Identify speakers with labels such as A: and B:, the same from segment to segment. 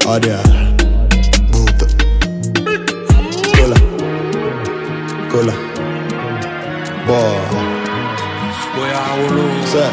A: Audio.
B: Buta.
A: Cola. Cola. Boy. Sir.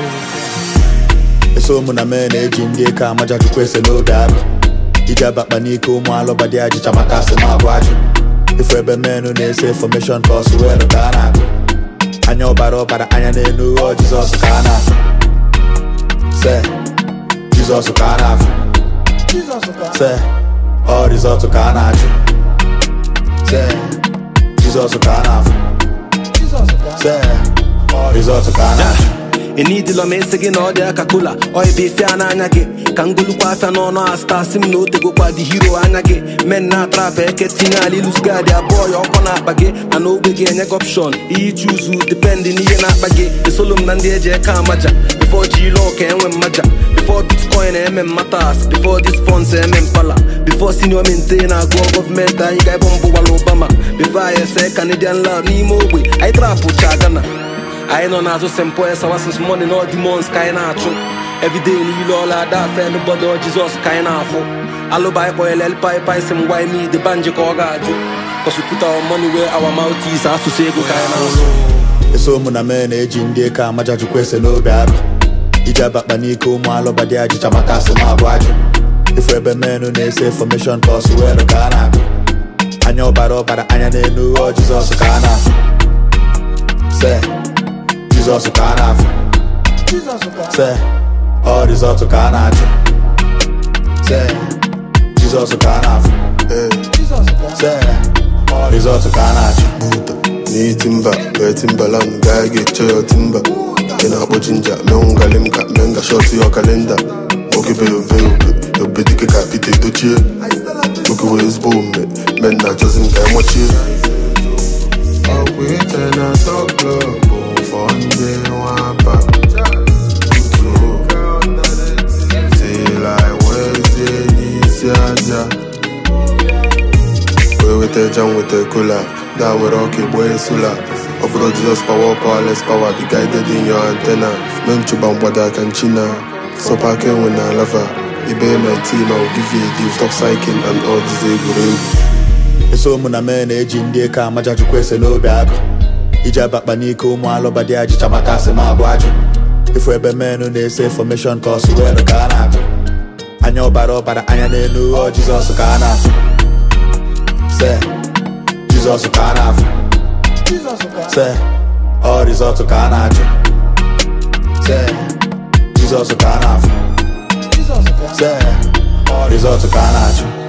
A: eso ụmụ na mee na-eji ndị eke amaja chukwu ese n'oge agụ iji abakpa n'ike ụmụ alụba dị ajịcha maka asị ma abụ ajụ ifu ebe menụ na-ese fọmeshọn ka ọsụ welu ka a na-agụ anya ọbara ọbara anya n'enu ghọọ jizọs ka a na-afụ se jizọs ka a na-afụ se ọ rizọtụ ka a na-achụ se jizọs ka a na-afụ se ọ rizọtụ ka a na-achụ
C: enidila m esi gị na ọ dị aka kola oibe ife a n'anya gị ka ngolukwa afịa n'ọnụ asta si m na o tegokwa dị hiro anya gị men na atrap eke tinye ala ilusgadi abụọ ya ọkọ na-akpa gị mana ogbe gị enye gị opshon ihe chuzu dipendị n'ihe na-akpa gị esolo m na ndị eji eke amaja bifo ji ile ọka enwe mmaja bifo bitcoin eme mmatas bifo dis funds eme mpala bifo senior mente na-agụọ gọọmenti anyị ga-ebe mbụ gwara obama bifo anyị ese canadian lab n'ime ogbe anyị trapụ cha gana anyị nọ n'azụ st paul sawasis money na demons ka anyị na-achụ everyday niile ọla ada afe nbọdọ jizọs ka anyị na-afụ alụba anyị kpọnyere elpai si m gwa ime ide banji ka ọ ga-ajụ kọsụpụta money wee awa moutis asụsụ ego ka anyị na-asụ
A: eso ụmụ na mee na-eji ndị eke amaja chukwu ese n'obi agụ iji abakpa n'ike ụmụ alụba dị ajịcha maka asị ma abụ ajụ ifu ebe menụ na-ese fọmeshọn ka ọsụ welu ka a na-agụ anya ọbara ọbara anya n'enu ghọọ jizọs ka a na-afụ se jizọs ka a na-afụ se ọ rizọtụ ka a na-achụ se jizọs ka a na-afụ
B: Ee,
A: se ọ rizọtụ ka a na-achụ
B: buta. Ni timba, wee timbaland, gaa ga-eche ya timba. Ị na-akpọ jinja, menwu ngali m ka menga shọt ya kalenda. Nwoke be ove obe, obe dike ka Pete dochie. Nwoke wee ezigbo omume, men na-achọzi m ka emọchie. Ọgwụ iche na tọklọ bụ fọ ndị nwapa. Till I wezie n'isi aja. wee weta eja m weta kola gaa were ọka egbo esula ọ bụrụ jizọs pawa powerless power be guided in your antenna mee nchụba mgbado aka nchina sọpa aka enwe na lava ibe 19 ma give you a gift of cycling and all these egwuregwu
A: eso ụmụ na mee na-eji ndị eke amaja chukwu ese n'obi agụ iji abakpa n'ike ụmụ alụba dị ajịcha maka asị ma abụ ajụ ifu ebe menụ na-ese fọmeshọn ka ọsụ welu ka a na-agụ anya ọbara ọbara anya n'enu ghọọ jizọs ka a na-afụ se jizọs ka a na-afụ se ọ rizọtụ ka a na-achụ se jizọs ka a na-afụ se ọ rizọtụ ka a na-achụ